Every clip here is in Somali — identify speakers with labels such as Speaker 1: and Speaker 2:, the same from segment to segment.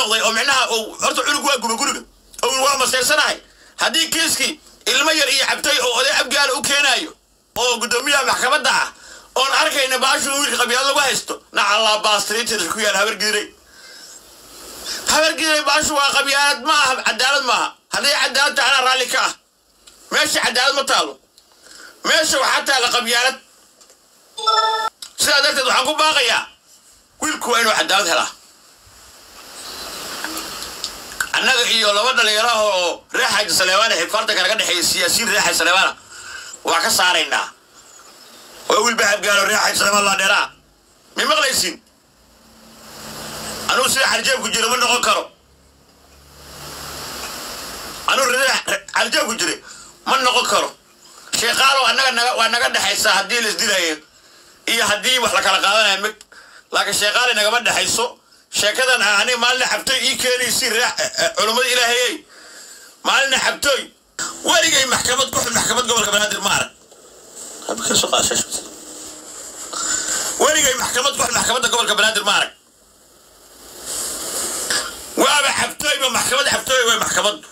Speaker 1: noqday oo micnaha uu horta cunug waa guba guriga oo waa maseersanahay haddii kiiskii ilmo yar iyo cabtay oo oday abgaala u keenaayo oo guddoomiyaha maxkamadda ah oon arkayna baashu wiilka qabyaalad lagu haysto nacallaa baastriitir ku yaal habargiiray habargiiray baashu waa qabyaalad ma aha cadaalad maaha hadday cadaalad tahay anaa raalli ka ah meesha cadaalad ma taalo meesha waxaa taalla qabyaalad sidaa darteed waxaan ku baaqayaa wiilku waa inuu cadaalad helaa annaga iyo laba dhalinyaro oo reer xaaji saleebaana xifaarta kanaga dhexeeya siyaasiyiin reer xaaji saleebaana waa ka saaraynaa waa wiil bahabgaalo reer xaaji saleebaan laa dheeraa may maqlaysiin anugu sida xarjeebku jiro ma noqon karo anugu xarjeebku jire ma noqon karo sheekaalow annaga naga waa naga dhexaysaa haddii la isdilayo iyo haddii wax la kala qaadanayo mig laakiin sheekaale nagama dhexayso sheekadan ah aniga maalina xabtooy ii keenaysi culummada ilaahayey maalina xabtooy weligay maxkamad ku xun maxkamad gobolka banaadir ma arag weligay maxkamad ku xun maxkamadda gobolka banaadir ma arag waaba xabtooyba maxkamad xabtooy way maxkamaddu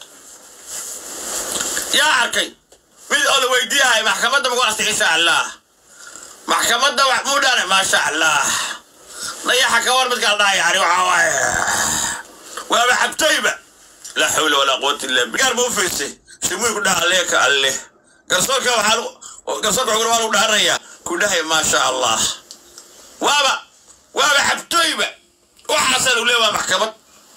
Speaker 1: yaa arkay mid oo la weydiiyahay maxkamadda magu artay insha allah maxkamadda wax muu dhane maasha allah dayaxa ka war midkaa dhahay yani waxaa waaye waaba xabtooyba laa xawla walaa quwata illa billah gaar ma u fiirsay shimuy ku dhaha leeka alle garsoorka waxaa garsoorka xugura waa lagu dhaaranayaa ku dhahay maasha allah waaba waaba xabtooyba waxaasaa lagu leeya waa maxkamad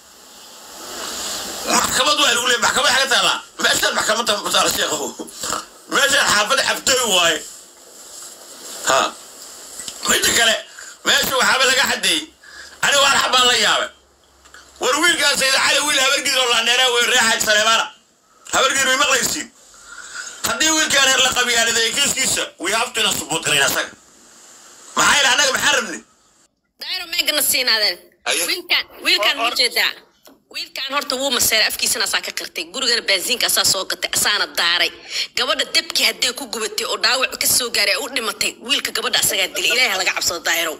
Speaker 1: maxkamad waa lagu leeya maxkamad xaga taalaa meeshaan maxkamadda mataala sheekhu meeshaan xaafada xabtooy waaye ha midda kale meesha waxaaba laga xadeeyey aniga waan xabaan la yaabay war wiilkaan sayid cali wiil habargidir oo laandheeraa wey reexaaj saleebaana habargidir may maqlaysiin haddii wiilkaan heer la qabyaaliday kiiskiisa we have to ina subuut garayn asaga maxaa yidhi annaga maxaan rabni
Speaker 2: daayro meegana siinaadeen wiilkaan wiilkaan ma jeedaa wiilkaan horta wuu maseeray afkiisana asaa ka qirtay gurigana baasiinka asaa soo gatay asaana daaray gabadha debkii haddee ku gubatay oo dhaawac ka soo gaaray u dhimatay wiilka gabadha asagaa dilay ilaahay ha laga cabsado daahirow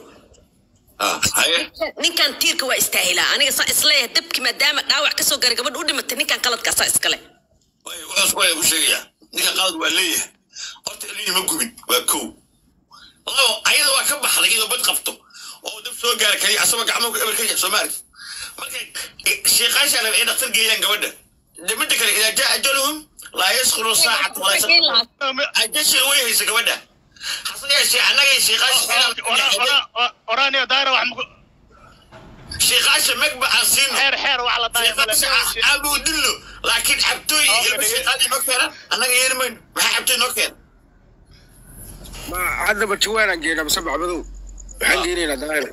Speaker 2: ninkan tiirka waa istaahilaa aniga saa isleeyahay debkii maadaama dhaawac ka soo gaaray gabadha u dhimatay ninkan qaladka asaa iskale
Speaker 1: wuxuus waa ku sheegayaa ninka qalad waa leeyahay horta ilmihi ma gubin waa kow labo ayada waa ka baxday iyadoo bad qabto oo dab soo gaara kaliya asagoo gacmahu eber ka yahay soo maarki marka sheekaasha raba ay dhaktar geeyaan gabadha de midda kale idaa jaa ajaluhum laa yaskhuru saacata walaa yaskhuru ajashi way haysa gabadha hase yeeshee annagay sheekaasha
Speaker 3: oraaniyo daara wax maku
Speaker 1: sheekaasha megba aan siino
Speaker 3: xeer xeer wax la
Speaker 1: sheekaasha aabu dillo laakiin cabtooy ilma sheekaadii noo keena annaga yeeli mayno maxaa cabtooy noo keena
Speaker 4: ma haddaba jawaanaan geynaa mise bacmadow waxaan geynaynaa daahir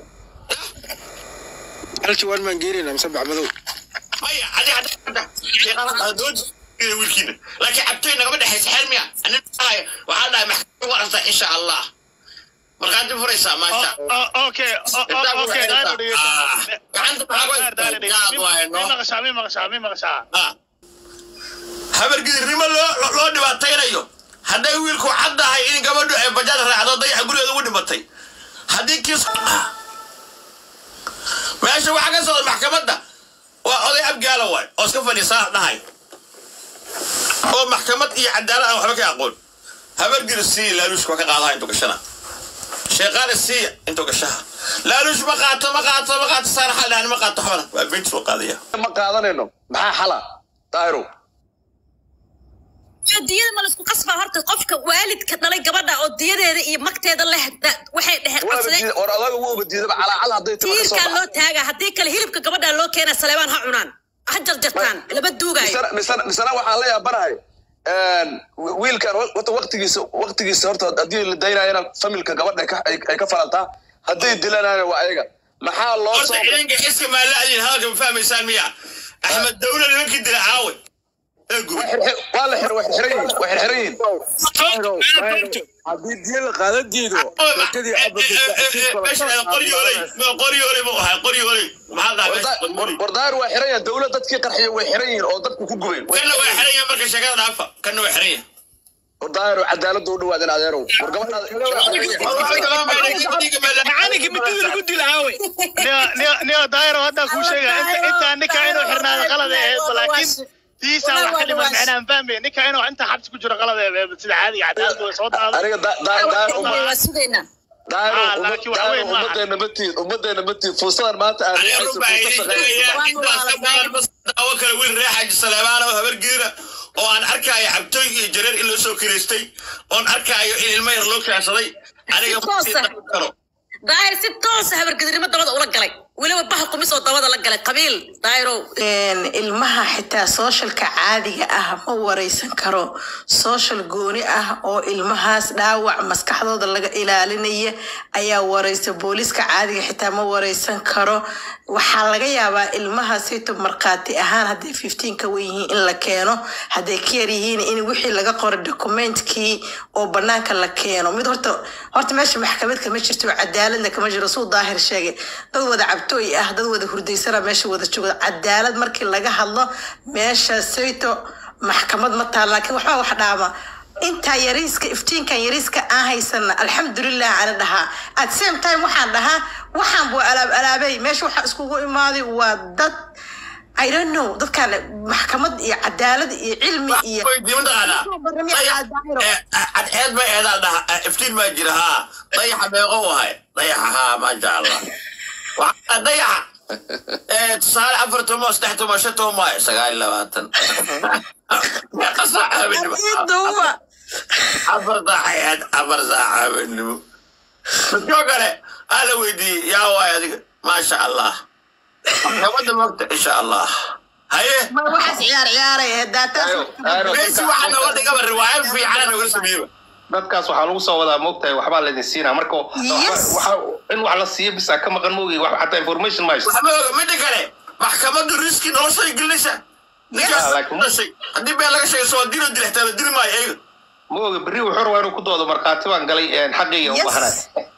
Speaker 4: hal jawaan maan geynaynaa mise bacmadow
Speaker 1: maya adi hadda hadda sheekada doodi wiilkiina laakiin cabtooy nagama dhexaysa xeer miya anin dhahay waxaa dhahay maxkamad u aragtaa insha allah markaa dib furaysaa maasha
Speaker 3: okay okay daara maqashaa mi maqashaa mi maqashaa
Speaker 1: habargidirnimo loo loo dhibaataynayo hadday wiilku caddahay in gabadhu ay bajaad raacdo dayaxa gurigeeda ugu dhimatay haddii kiis meesha waxaa ka socda maxkamadda waa oday abgaala waay oo iska fadhiisaa dhahay oo maxkamad iyo cadaalad aan waxba ka aqoon habargir sii laaluush waa ka qaadaha intuu gashana sheeqaale sii intuu gashaha laaluush ma qaato ma qaato ma qaato saar xal dhahan ma qaato xabana waa beynti soo qaadaya
Speaker 5: ma qaadanayno maxaa xala daahirow
Speaker 2: diyada ma laisku qasbaa horta qofka waalidka dhalay gabadha oo diyadeeda iyo magteeda leh da- waxay dheheen qabsadeen
Speaker 5: or adaga wuuba diidaba calaacal hadday timo ka soo
Speaker 2: tiirkaa loo
Speaker 5: baxdo
Speaker 2: taagaa haddii kale hilibka gabadha loo keena saleebaan ha cunaan ha jarjartaan laba duugaayo
Speaker 5: misana misana misana waxaan la yaabanahay wiilkan horta waqtigiisa waqtigiisa horta haddii la daynayana familka gabadha ay ka- ay ay ka falantaa hadday dilanayana waa ayaga maxaa loo
Speaker 1: horta
Speaker 5: soo
Speaker 1: ciidanka iska maalaadin hadalka ma fahmaysaan miya axmed dawla nimankii dila caawe ee gubay
Speaker 5: waa la xir way xirxiran yihiin way xirxiran yihiin
Speaker 4: daahiro daahiro haddii diya la qaadan diido sheekadii
Speaker 1: qoryooley buu ahaa qoryooley maxaa
Speaker 5: War-
Speaker 1: dhahay
Speaker 5: war daahir waa xiran yahay dawlad dadkii qarxiya way xiran yihiin oo dadku ku gubeen Way
Speaker 1: kanna waa
Speaker 5: xiran yihiin.
Speaker 1: xiran yahay marka sheekada dhaafa kanna waa xiran yahay
Speaker 5: daahiro cadaaladda u dhawaadin adeerow war
Speaker 4: macalinka midida lagu dila aawe
Speaker 3: niyo- niyo- niyo daayiro hadda kuu sheega inta intaa ninka inuu xirnaado qalad ee ahayd laakiin tiisa wax ka dhiman micnaan fahmay ninka inuu inta xabsi ku jiro qalad ee sida caadiga cadaaladda way soo daado
Speaker 5: aniga daahir
Speaker 2: waa sugaynaa
Speaker 5: daahiro
Speaker 3: Ah, laakiin waxa weyn maaha.
Speaker 5: ummadeena matiid ummadeena matiid fursadan maanta aad
Speaker 1: daawo kale wiil reer xaaji saleebaan oo habar geera oo aan arkaayo cabtooy iyo jareer in loo soo kilaystay oon arkaayo in ilmo yar loo kaansaday aniga
Speaker 2: Toosa.
Speaker 1: karo
Speaker 2: daahir si toosa habargedirnimo dabada ula galay weliba baha kumis oo dabada la galay qabiil daahirow
Speaker 6: Een, ilmaha xitaa sooshalka caadiga ah ma wareysan karo soshal gooni ah oo ilmahaas dhaawac maskaxdooda laga ilaalinaya ayaa wareysa booliiska caadiga xitaa ma wareysan karo waxaa laga yaabaa ilmaha sito markhaati ahaan hadday fifteen ka wen yihiin in la keeno hadday ka yar yihiin in wixii laga qoray dokumentkii oo banaanka la keeno mid horta horta meesha maxkamad kama jirto cadaaladna kama jiro suu daahir sheegay dad wada cabtooy ah dad wada hurdaysana meesha wada jooga cadaalad markii laga hadlo meesha sayto maxkamad ma taal laakiin waxbaa wax dhaama intaa yariiska iftiinkan yariiska aan haysana alxamdulilah ana dhahaa at same time waxaan dhahaa waxaan buu alaab alaabay meesha waxaa iskugu imaaday waa dad I don't know dadkan maxkamad iyo cadaalad iyo cilmi iyo
Speaker 1: weydiima taqaanaa cadceed ma eedaa dhaha iftiin baa jira haa dayaxa meeqo wahay dayaxa haa maasha allah Waxaa- dayaxa Eh, tusaale afar tomo saddex tomo shan tomo maayo sagaal iyo labaatan meeqa saaca habeenimo
Speaker 6: Ciiduwa.
Speaker 1: afar saacayaad afar saaca habeenimo midkoo kale aa la weydiiyey yaa waay adiga maasha allah maxkamadda mogta insha allah haye
Speaker 6: Ma waxaas ciyaar ciyaaray ee daataas
Speaker 1: meesi waxaa nooga dhigaba riwaayad fiicana nooga sameeyeba
Speaker 7: dadkaas waxaa lagu soo wadaa moogtahay waxbaa laydin siinaa marka
Speaker 6: Yes.
Speaker 7: waxa- in wax la siiyo bisa ka maqan moogi wax xataa information ma haysto
Speaker 1: waxba oga midda kale maxkamaddu riski noloshay gelinaysa ninkaas
Speaker 7: Yeah, like-
Speaker 1: dhashay haddii been laga sheego soo dilo dilixtaa la dili maayo ayaga
Speaker 7: mooga berri wuxuu rabaa inuu ku doodo markhaati baan galay een, xaqayga u
Speaker 6: Yes.
Speaker 7: bahnay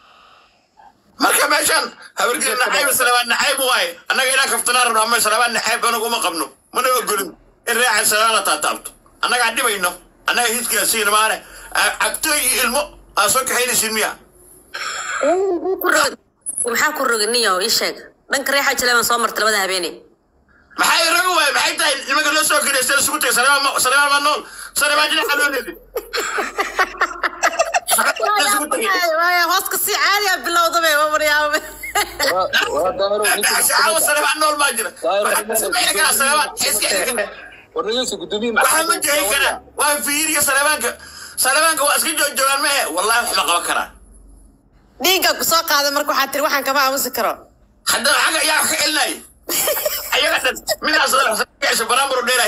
Speaker 1: marka meeshan habargeli nacayb salabaan nacayb waaye annaga inaan kaftanaa rabno ama salabaan nacayb anagu uma qabno mana ogolin in reecan salabaan la taataabto annagaan dhibayno annaga hidkaa siina maane cabtooy iyo ilmo aa soo kaxaynaysiin miya
Speaker 2: maxaa ku roga niyo ii sheeg dhanka reexa jaleeban soo marta labada habeeney
Speaker 1: maxay raga waaye maxay tahay nimanka loo soo kiraystay isugu tagay salabaan ma- salabaan ma nool salabaan jinaxa loo leeday
Speaker 6: hooska si caadiya bilowdabe wamaryaaba
Speaker 1: caawa salabaan nool baa jira waxaa sameyn karaa salabaan iska xiri karaa waxaa ma jehin karaa waa fiiriya salabaanka salabaanka waa iska joojoogaan mehe wallahi wax ma qaban karaa
Speaker 6: dhiigga ku soo qaaday marka waxaa tiri waxaan kama aamusi karo
Speaker 1: haddana xagga yaa wax ka celinaya ayaga dhan midaas gasha baraambaro dheera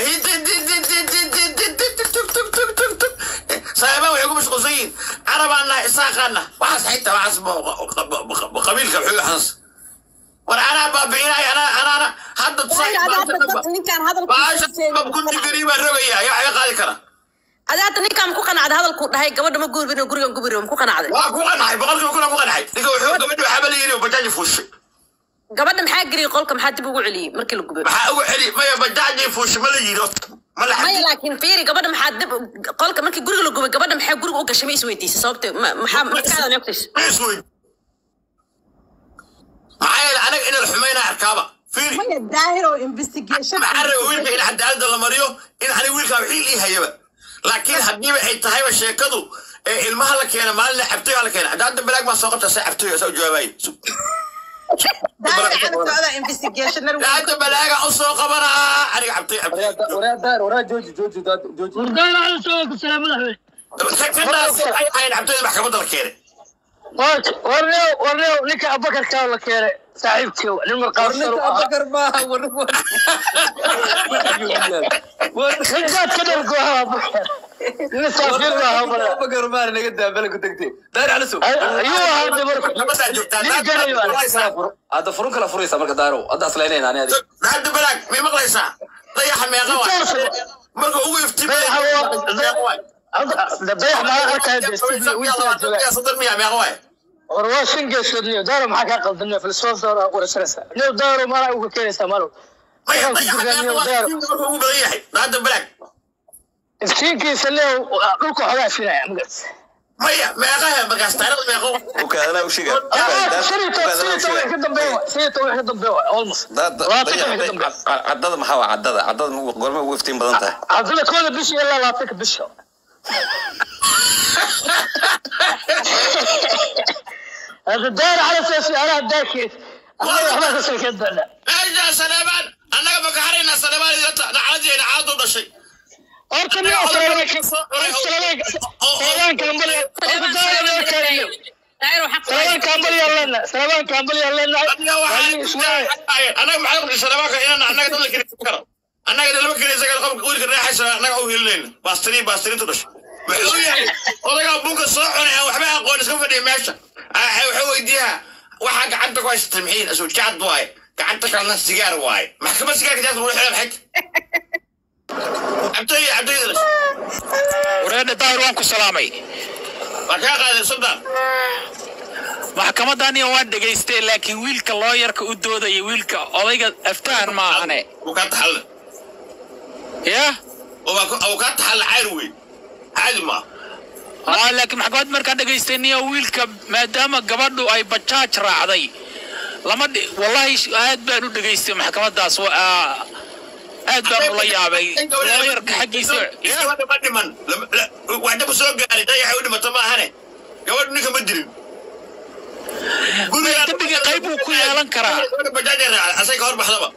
Speaker 1: salaabaan waxay ku mashquulsan yihiin carabaan nahay isaaqaana waxaas xitaa waxaas qabiilka xugaxaas war anaa baabi'inaya anaa anaana hadda
Speaker 2: ninkaan
Speaker 1: baasha kunti gari baa rogaya ayaa waxga qaadi kara
Speaker 2: adaata ninkaan ku qanacday hadalkuu dhahay gabadha ma guurbin oo gurigan gubiri ma ku qanacday
Speaker 1: waa ku qanacay boqolkiiba kuna ku qanacay ninka wuxuu gabadhi waxaaba la yidhi oo bajaaji fuushay
Speaker 2: gabadha maxaa geliyay qolka maxaa dib ugu celiyey markii la gubay
Speaker 1: maxaa ugu celi maya bajaaji fuushay ma la yidhi ma la
Speaker 2: maya
Speaker 1: xadi
Speaker 2: laakiin fiiri gabadha maxaa dib qolka markii guriga la gubay gabadha maxaa guriga u gashay ma isweydiisay sababte ma- maxaa maskaxda neeftays
Speaker 1: isweyd maxaa yeele anaga in la xumaynaa arkaaba fiiri
Speaker 6: maya daahir oo investigation
Speaker 1: maxaa raba wiilka in cadaaladda la mariyo in aniga wiilkaa wixii ii hayaba laakiin haddiiba ay tahayba sheekadu ee ilmaha la keena maalina cabtoy la keena cadaaladda balaag baa soo qabta saa cabtoy saa u jawaabaye
Speaker 6: daahir ana socda investigationar
Speaker 1: hadda balaaga u soo qabanaa aniga cabtoy cabtoy kadaas ay ahayn cabtoyda maxkamadda la keenay
Speaker 3: warnew warnew ninka abakarkaa la keenay saaxiibkii nin marqaabsan ninkaad ka dhargo ahaa abakar nin saafir baa habara ayuu ahaa dabarku
Speaker 1: nabadaa joogtaa
Speaker 3: nin ganayo
Speaker 8: hadda furun kala furaysa marka daaro hadda aslaynayna ani adiga
Speaker 1: hadda balaag may maqlaysaa dayaxa meeqa waay marka ugu iftiimay
Speaker 3: dabayax maa arkaya deestibi wiilkaa jooga
Speaker 1: soddon miya meeqa waay
Speaker 3: war waa shan geesood niyo daaro maxaa kaa qaldanaya filsoof daaro aa qorasaraysa niyo daaro malaa uga keenaysaa malow
Speaker 1: maya
Speaker 3: Waxaan ku
Speaker 1: dayaxa
Speaker 3: jirnaa
Speaker 1: meeqa
Speaker 3: niyo daaro
Speaker 1: waay marka ugu badan yahay hadda balaag
Speaker 3: iftiinkiisa le dhulka xogaa sinaya magas
Speaker 1: maya meeqahe markaas taariikhda meeqo
Speaker 9: ukaadana u shiga
Speaker 3: ka dambeeya sidii toban ka dambeeya almost
Speaker 9: cadada maxaa waa cadada cadada gorma ugu iftiin badan tahay
Speaker 3: haddana kooda bisha ilaa labaatanka bisha هذا داير على اساس انا داكي انا ما تسكت بنا
Speaker 1: meesha saleebaan annaga maka harayna saleebaan idinta dhacdadeena caadu dhashay
Speaker 3: اركب يا سلامك سلامك سلامك كمبل سلامك كمبل يلا سلامك كمبل يلا
Speaker 1: anaga maxay qabtay saleebaanka inaan annaga dad la kiraysan karo annaga dad lama kiraysan karo qofka wiilka reexaysa annaga u hilinayna baastiriin baastiriintu dhashay wuxuu yahay odagaa bunka soo cunay aan waxba aqoon iska fadhiya meesha wuxuu weydiiyaa waxaa gacanta ku haysatay mixiin asuu jacad waaye gacanta kalena sigaar waaye maxkamad sigaarka jaadka lagu xidha maxay cabtoy cabtoy
Speaker 10: wareedha daahir waan ku salaamay
Speaker 1: waa kaa qaaday sultan
Speaker 10: maxkamadani waan dhegaystay laakiin wiilka looyarka u doodaya wiilka odayga aftahan maahane
Speaker 1: uu kaa taxalle
Speaker 10: ya
Speaker 1: uu kaa taxalle cayr wey caadi maa
Speaker 10: aa laakiin maxkamad markaan dhegaystay niyo wiilka maadaama gabadhu ay bajaaj raacday lama dhi wallahi aad baan u dhegaystay maxkamadaas aad baan ula yaabay looyarka xaggiisa
Speaker 1: gabadha ma dhiman waxdaba soo gaaray dayaxay u dhimato ma ahane gabadhu ninka ma dirin
Speaker 10: dembiga qayb buu ku yeelan karaa
Speaker 1: bajaaja raacday asay ka hor baxdaba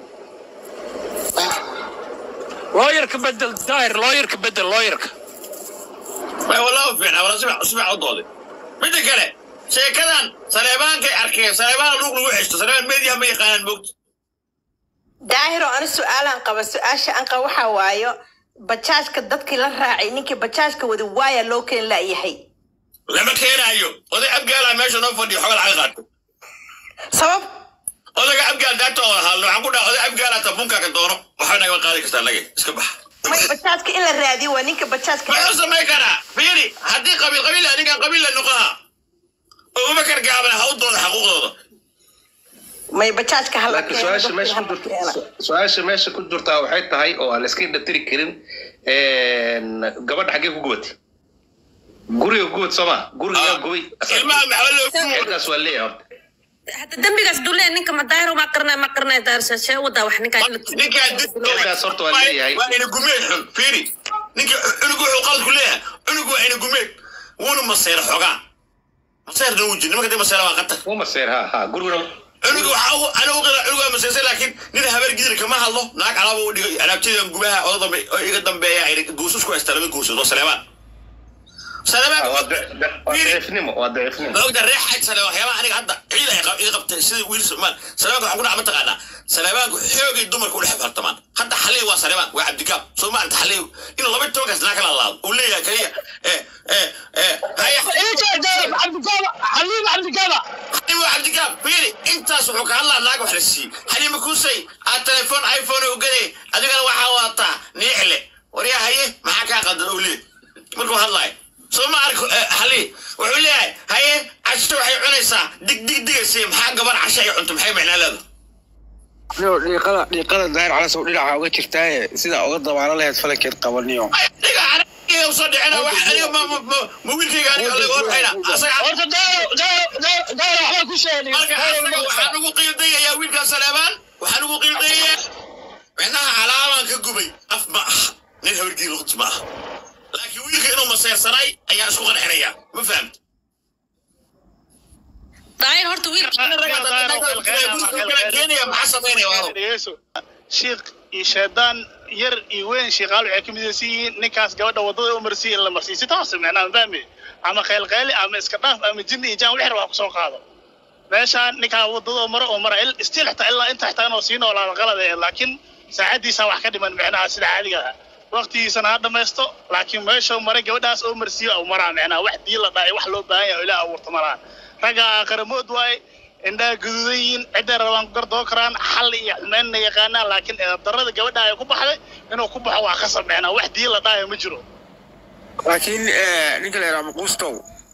Speaker 10: looyarka bedel daahir looyarka bedel looyarka
Speaker 1: والله فعلا ولا سمع سمع الضوضي بدي كله شيكدان سليمان كي أركي سليمان لوك لوك عشت سليمان ميديا مي قانن بوقت
Speaker 6: daahiro ani su-aalaan qaba su-aasha aan qaba waxaa waayo bajaajka dadkii la raacay ninkii bajaajka wada waaya loo keen laayahay
Speaker 1: لما كان أيو وذي أبقى لا ماشي نفضي حول عقاد
Speaker 6: sabab
Speaker 1: وذي أبقى داتو هالو عقود وذي أبقى لا تبونك كدورو وحنا يبقى قادي كستان اسكبح
Speaker 6: may bajaajka in la raadiyo waa ninka bajaajka
Speaker 1: ما يسمى كنا فيري هدي قبيل قبيل هدي قبيل النقاها وما كان قابل هودو حقوق
Speaker 6: may bajaajka hala
Speaker 7: laakiin su-aasha meesha ku jirta su-aasha meesha ku jirtaa waxay tahay oo aan la iska indhatiri karin gabadha xaggee ku gubatay guriga gubad sooma guriga gubay halkaas waa leeyahay horta
Speaker 2: hadda dembigaas dulee ninka ma daahir ma qarnay ma qarnay daarsashee wadaa wax ninkaa
Speaker 7: halkaas horta waa leeyahay
Speaker 1: waa ina gumeed xun fiiri ninka cunugu wuxuu qalad ku leeyahay cunugu waa ina gumeed wuuna maseer xogaa maseerna wuu jir nimanka dee maseera waa qatar
Speaker 7: wuu maseer ha ha guriguna
Speaker 1: cunuga waxa uu ana u qira cunuga maseersay laakiin nin habeer gidir kama hadlo naag alaaba u dhigay alaabtadan gubaha oo dambe oo iga dambeeya ay guusus ku haystaa laba guusud oo saleebaan
Speaker 7: daciifnimo waa daciifnimo
Speaker 1: ogda reexayd sale waxyaabaha aniga hadda ciid ay iga qabtay sida wiil somaal saleebaanka waxaan ku dhaca mataqaanaa saleebaanku xoogay dumarka u dhex fartamaan hadda xaliy waa saleebaan waa cabdikaab soo maarata xaliy in laba tobankaas naa kala laado uu leeyahay kaliya
Speaker 3: حليم عبد الجابا
Speaker 1: xaliim waa cabdikaab fiiri intaas wuxuu ka hadlaa naag wax la siiyey xaliima kuusay aad telefoon iphone u gaday adigana waxaa wadataa niixle waryaa haye maxaa kaa qadan uu leeyahay markuu hadlaayo soo ma arko xali wuxuu leeyahay haye casho waxay cunaysaa dig dig digaysa maxaa gabar casho ay cunto maxay macnaa leedahay
Speaker 4: dhiiqada dhiiqada daahir calas oo dhinaca uga jirtaaye sidaa uga dabaalo lahayd falankeed qabaniyo
Speaker 1: dhiga aniga usoo dhicina wax aniga ma ma ma ma wiilkayga aniga laga horxayna asaga
Speaker 3: horta daaro daaro daaro waxbaa ku sheegay
Speaker 1: marka asaga waxaan ugu qiildayayaa wiilkaa saleebaan waxaan ugu qiildayayaa micnaha calaabaan ka gubay af ma ah nin habargii luqd ma ah laakiin wiilka inuu maseersanay ayaa isku qancinaya ma fahamta
Speaker 2: daahir horta
Speaker 3: shiikh iyo shaydaan yar iyo weyn shiikaal waxay ka midaysan yihiin ninkaas gabadha wadada u marsiiya in la marsiiyo si toos micnaa ma fahmi ama kheylkheyli ama iska dhaaf ama jinni iyo jaan wixir wax kusoo qaado meeshaan ninkaa wadada maro oo mara stiil xitaa ilaa inta xitaa inuu sii noolaado qalad ee laakiin saacadiisa wax ka dhiman micnaha sida caadiga ah waqtigiisana ha dhamaysto laakiin meeshuu maray gabadhaas oo marsiiyo au maraa micnaha wax dii la dhaay wax loo baahan yahay oo ilaah abuurta maraan ragga aqaramood waaye indhaha guduudan yihiin cidday rabaan ku gardoo karaan xal iyo xumeynna yaqaanaan laakiin darada gabadha ay ku baxday inuu ku baxo waa ka samecnaa wax dii la dhaayo ma jiro
Speaker 4: laakiin ninka la yidhaha maquustow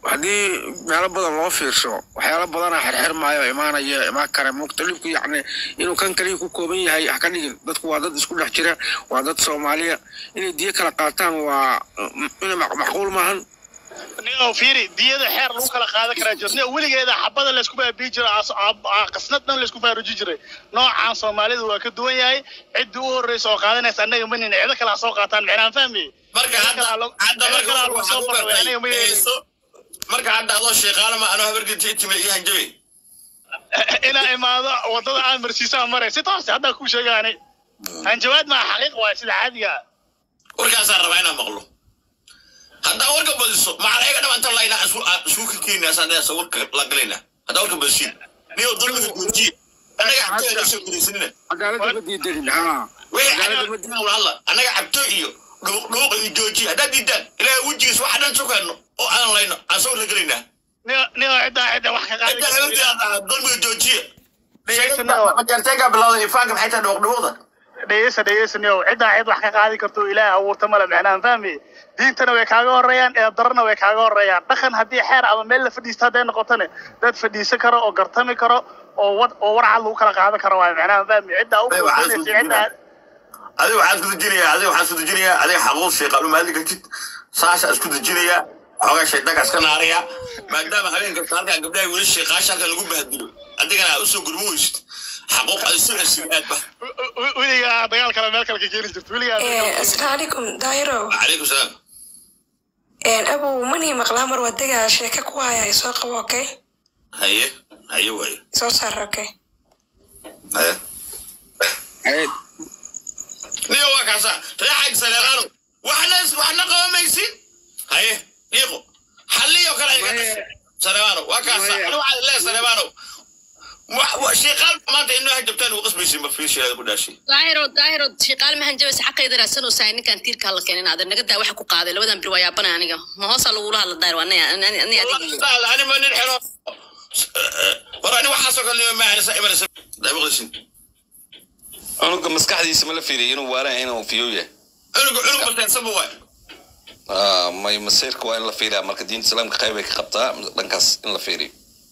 Speaker 4: haddii meelo badan loo fiirsho waxyaalo badana xirxirmaayo imaanaya imaan kara mukhtalifku yacni inuu kan kaliya ku kooban yahay ha ka dhigin dadku waa dad isku dhex jira waa dad soomaaliya inay diyo kala qaataan waa ina macquul maahan
Speaker 3: nio fiiri diyada xeer lagu kala qaadan karaa jirta nio weligeeda xabada laysku baabii jira qasnad dhan laysku faaruji jiray noocaan soomaalida waa ka duwan yahay ciddii u horreysa oo qaadanaysa annaga ma nina cido kale ha soo qaataan micnaan fahmi
Speaker 1: marka hadda hadda marka waxaa ku bartay dhegeyso marka hadda adoo sheeqaala ma anoo habargeti timid iyo hanjabe
Speaker 3: inaa imaado wadada aan marsiisaa maray si toos haddaa kuu sheegaanay hanjabaad maa xaqiiq waay sida caadiga
Speaker 1: warkaasaan rabaa inaan maqlo haddaa warka badiso macalayaga dhama inta layna isku ka keenina asaanasa warka la galayna haddaa warka badisiin niyo dulmiga goojiye annaga cabto ayna soo gudaysanina
Speaker 4: cadaaladda ma diidanin ha
Speaker 1: alla annaga cabto iyo dhuuq iyo joojiye haddaa diidaan ilaahay wejigiis waxa dhan sukayno oo aan layno aan soo la gelaynaa
Speaker 3: nio ciddaa cidda wax ka qaadi
Speaker 1: cidda haweenteeda dulmiga joojiye
Speaker 3: dhegeysanao
Speaker 1: majarteenka bilowda ifaanka maxay tahay dhuuq dhuuqda
Speaker 3: dhegeysa dhegeysanio ciddaa cid wax ka qaadi karto ilaahay abuurta male micnaan fahmi diintana way kaaga horeeyaan eedarana way kaaga horeeyaan dhaqan haddii xeer ama meel la fadhiisto hadday noqotone dad fadhiisan karo oo gartami karo oo wad oo warcad lagu kala qaadan karo waay micnaan fahmi ciddaa u koobanaysa ciddaa
Speaker 1: adiga waxaan isku dejinayaa adiga waxaan isku dejinayaa adiga xaquuq sheeqaalu maadli kartid saasha isku dejinayaa xoogaa shaydaanka iska naaraya maadaama habeen kasta halkan gabdhaha weli sheeqaasha halkan lagu bahdilo adigana aad usoo gurmo weysid xaquuq ad isu cesib aad ba
Speaker 3: weligaa dagaal kale meel kale ka keeni jirto weligaa
Speaker 11: asalaamu calaykum daahiro
Speaker 1: calaykum salaam
Speaker 11: abow manii maqlaa mar wadaga sheeka ku haya soo qabo okay
Speaker 1: haye haye waaye
Speaker 11: soo saar okay
Speaker 1: haye niyo waa kaasa reexag saleeqaano waxna waxna qabamaysin haye dhiiqo xalliyo kale iga saleebaano waa kaasa anu waxaad lee saleebaano shiiqaal maanta inoo hajabtaan ugu qasbaysin ma fiisheeda ku dhaashay
Speaker 2: daahiro daahiro shiiqaal ma hanjabaysa xaqayda raadsanaysaa ninkan tiirka la keenin aad naga daa waxa ku qaaday labadan bir waa yaabana aniga ma hoosa lagula hadla daahir waa aniga
Speaker 1: ani ma nin xero war ani waxaasoo kale nima maahanisa imanaysa daabaqdisin
Speaker 9: cunuga maskaxdiisa ma la fiiriyo inuu waalan inuu fiyow yahay
Speaker 1: cunuga cunug maseensaba waay
Speaker 9: Ah, may masiirka waa in la fiiriyaa marka diinta islaamka qayb ay ka qabtaa dhankaas in la fiiriyo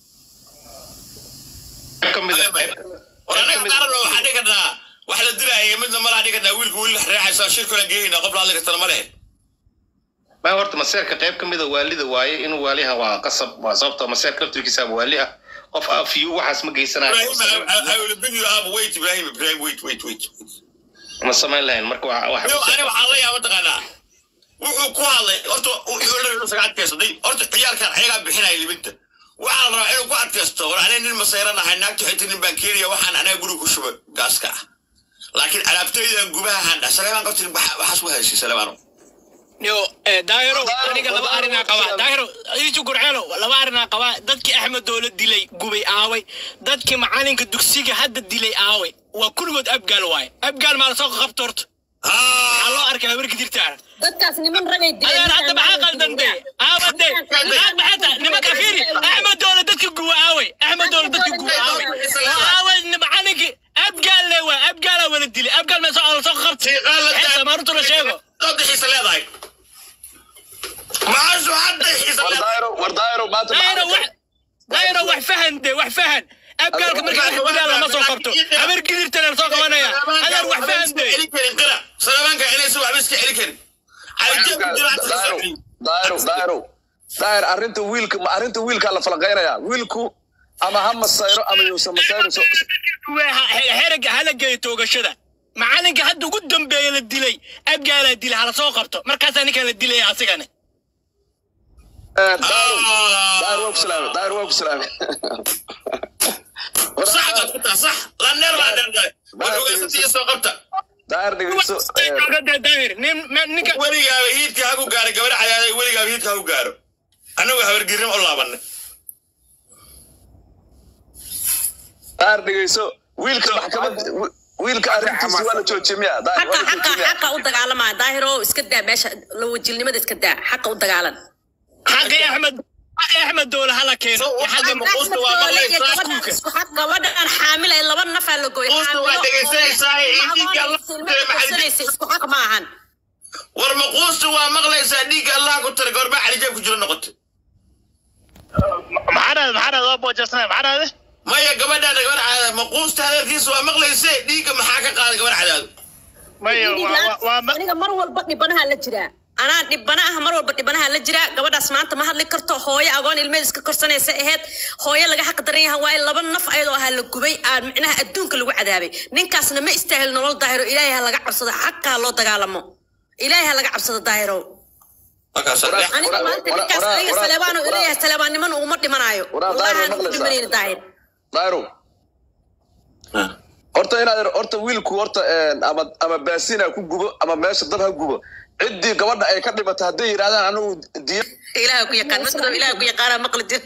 Speaker 1: war anaga qaarna waxaa dhigi karnaa wax la dilaaya midna malaa dhigi karnaa wiilka wiil reexaysa shirkula geeyna qof la hadli kartana ma lehe
Speaker 7: ma horta maseerka qayb ka mida waalida waaye inuu waaliha waa qasab waa sababta maseerka laftirkiisa waali ah qof afiyu waxaas ma geysanayo
Speaker 1: wait ibrahim ibrahim wait wait wait
Speaker 7: ma samayn lahayn marka waa wax
Speaker 1: Yo, ani waxaan la yaaba taqaanaa wuxuu ku hadlay horta wuxuu la yidhi isaga adkaysaday horta ciyaalkan ayagaa bixinaya libinta waxaa la rabaa inuu ku adkaysto war aniga nin masayran ahay naagta xita nin baan keenaya waxaan anaga guriga ku shuba gaaska ah laakiin alaabtaydan gubaha handha saleebaan qabtin waxaas ku haysi saleebaano
Speaker 10: yo daahiro aniga laba arinaa qabaa daahiro iisu gurceelo laba arinaa qabaa dadkii axmed doola dilay gubay aaway dadkii macalinka dugsiga hadda dilay aaway waa kulligood abgaal waaye abgaal maa lasoo qabto horta maxaa loo arkay habarka dirtaana
Speaker 2: dadkaas niman ragay
Speaker 10: adeer hadda maxaa qaldande aawade maxaad maxata nimanka fiiri axmed doola dadka guba aaway axmed doola dadka guba aaway aaway macalinkii abgaal le waa abgaalaa wala dilay abgaal maa soo lasoo qabtay xeesa maarutu la sheego
Speaker 1: hadda xiisa leedahay maashu hadda xiisa leedahay
Speaker 5: war daayiro maanta
Speaker 10: daayiro wax daayiro wax fahan de wax fahan abgaalka marka wax dilaa lama soo qabto habar gidirtana la soo qabanaya adeer wax fahan de
Speaker 1: saleebaanka inaysan waxba iska celi karin
Speaker 5: daayiro daayiro daayir arrinta wiilka ma arrinta wiilkaa la falaqaynayaa wiilku ama ha masayro ama yuusan masayro
Speaker 10: xerega hala geeyo toogashada macalinka hadda ugu dambeeya la dilay abgaalaa dila hala soo qabto markaasaa ninkan la dilaya asigane
Speaker 5: daayir waa ku salaamay daayir waa ku salaamay
Speaker 1: صح قطع صح لا نير لا نير والحقوق ستي سو قبطة
Speaker 5: daayir dhegeyso
Speaker 1: weligaaba hiidka haku gaaro gabar cayaaday weligaaba hiidka haku gaaro anagu habargirim u laabanay
Speaker 5: daayir dhegeyso wiilka maxkamad wiilka arrintiisa waa la joojiyey miya daayir waa la joojiyey miya
Speaker 2: xaqa u dagaalamaya daahiro iska daa meesha la wajilnimada iska daa xaqa u dagaalan
Speaker 10: xaqi axmed axmed doole hala keeno xagga maquusta waa maqlaysaa
Speaker 2: gabadhan xaamila laba nafaa la gooy isku xaq ma ahan
Speaker 1: war maquusta waa maqlaysaa dhiigga allah ku tara goorma calijaab ku jiro noqotay
Speaker 3: maxaa dhahday maxaa dhahday waa boojasnay maxaa dhahday
Speaker 1: maya gabadhaada gabar cadaad maquusta hadalkiisa waa maqlayse dhiigga maxaa ka qaaday gabar cadaad
Speaker 3: maya waa waa
Speaker 2: aniga mar walba dhibanaha la jiraa anaa dhibana ah mar walba dhibanaha la jiraa gabadhaas maanta ma hadli karto hooyo agoon ilmeed iska korsanaysa aheyd hooyo laga xaq daran yahay waayo laba naf ayadoo ahaa la gubay aan micnaha adduunka lagu cadaabay ninkaasna ma istaahil nolol daahiro ilaahay ha laga cabsado xaqa ha loo dagaalamo ilaahay ha laga cabsado daahirow aniga maanta ninkaas aniga saleebaan oo ilaahay saleebaannimana uma dhimanaayo wallahi aan ugu dhimanayna daahir
Speaker 5: daayro horta inaad horta wiilku horta ama ama baasina ku gubo ama meesha dad ha gubo ciddii gabadha ay ka dhimatay hadday yidhahdaan anigu diya
Speaker 2: ilaaha ku yaqaan masdo ilaaha ku yaqaanaa maqli jir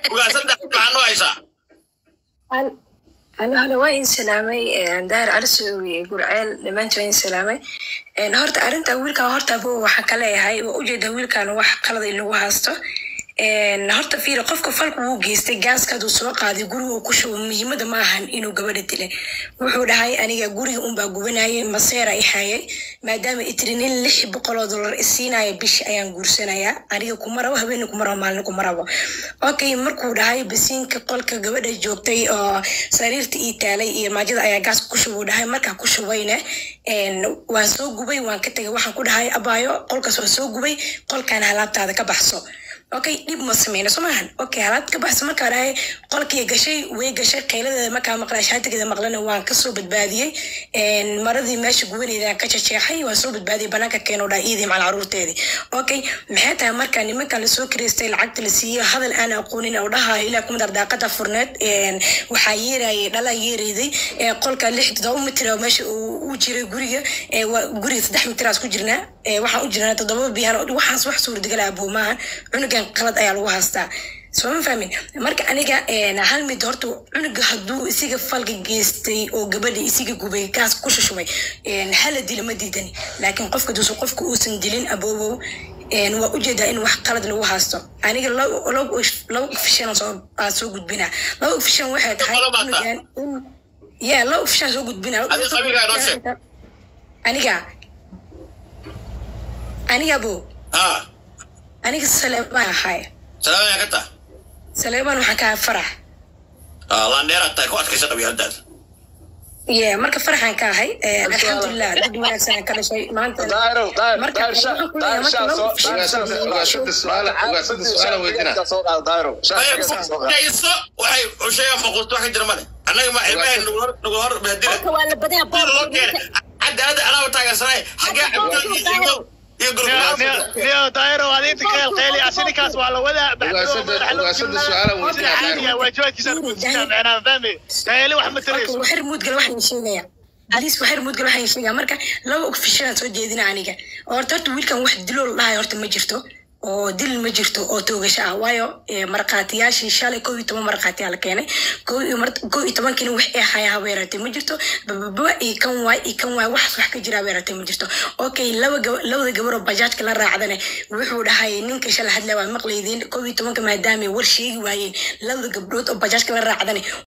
Speaker 11: ano hole waa in salaamay daahir calisow iyo gurceel dhammaantii waa in salaamay horta arrinta wiilkan horta abo waxaan ka leeyahay waa ujeeda wiilkan wax qalada in lagu haysto horta fiir qofka falku wuu geystay gaaska haduu soo qaaday guriga uu ku shubo muhiimada ma ahan inuu gabadha dilay wuxuu dhahay aniga guriga unbaa gubanayay maseera i hayay maadaama itrin in lix boqoloo dollar isiinaya bishi ayaan guursanayaa aniga kuma rabo habeena kuma rabo maalina kuma rabo okay markuu dhahay basiinka qolka gabadha joogtay oo sariirta ii taalay iyo maajada ayaa gaaska ku shubuu dhahay markaa ku shubayna waan soo gubay waan ka tegay waxaan ku dhahay abaayo qolkaas waan soo gubay qolkaan halaabtaada ka baxso okay dhib ma sameyno soo maahan okay halaad ka baxsa markaa dhahay qolkii gashay way gashay qayladeeda markaa maqlaa shaatigeeda maqlana waan kasoo badbaadiyey maradii meesha gubaneeda ka jajeexay waan soo badbaadiyey banaanka keeno dhaa iidii macal caruurteedii okay maxay tahay markaa nimankan lasoo kireystay lacagta la siiyo hadal aan aqoonin oo dhahayo ilaa kumad ardaaqada furneed waxaa yeerayay dhala yeerayday qolka lix todoba mitir oo meesha uu jiray guriga guriga saddex mitiraas ku jirnaa waxaan u jirnaa toddoba biyan waxaas wax suurtagal ah buumaahan cunugan qalad ayaa lagu haystaa soo ma fahmin marka aniga hal mid horta cunuga hadduu isiga falka geystay oo gabadha isiga gubay gaas ku shushubay hala dila ma diidani laakiin qofka duusu qofka uusan dilin aboobow waa ujeedaa in wax qalad lagu haysto aniga laba ofishan aa soo gudbinaa laba ofishan waxay tahay cunugan in ya laba ofishan soo gudbinaa aniga aniga abo aniga saleebaan ahay
Speaker 1: salaamaya ka taa
Speaker 11: saleebaan waxaan ka ahay farax
Speaker 1: landheeraad tahay ku adkaysa qabyaaladaada
Speaker 11: ye marka faraxaan ka ahay alxamdulilah dad wanaagsan ka dhashay maanta
Speaker 1: waxay usheegaan maquusto wax ka jira male annaga ma ilmahay nagu hor bahadila loo keenay cadaalada anaa taageersanay xagee cabdil iyo
Speaker 3: niyo daayiro adiinta ka helqeeli asininkaas waa la wadaa waajibaadkiisa micnaa fahmi daayili wax ma tarayso
Speaker 11: waxir muudgal waxaan sheegaya aliis waxir muudgal waxaan sheegaya marka laba ofishalaan soo jeedina aniga horta horta wiilkan wax diloo la dhahay horta ma jirto oo dil ma jirto oo toogasho ah waayo markhaatiyaashii shalay kow iyo toban markhaatiyaa la keenay kow iyo tobankina wax ee haya haba yaratay ma jirto bababa iyo kan waay iyo kan waay waxaas wax ka jira haba yaratay ma jirto okay laba labada gabaroo bajaajka la raacdane wuxuu dhahay ninka shala hadla waa maqlaydiin kow iyo tobanka maadaama war sheegi waayeen labada gabdhood oo bajaajka la raacdane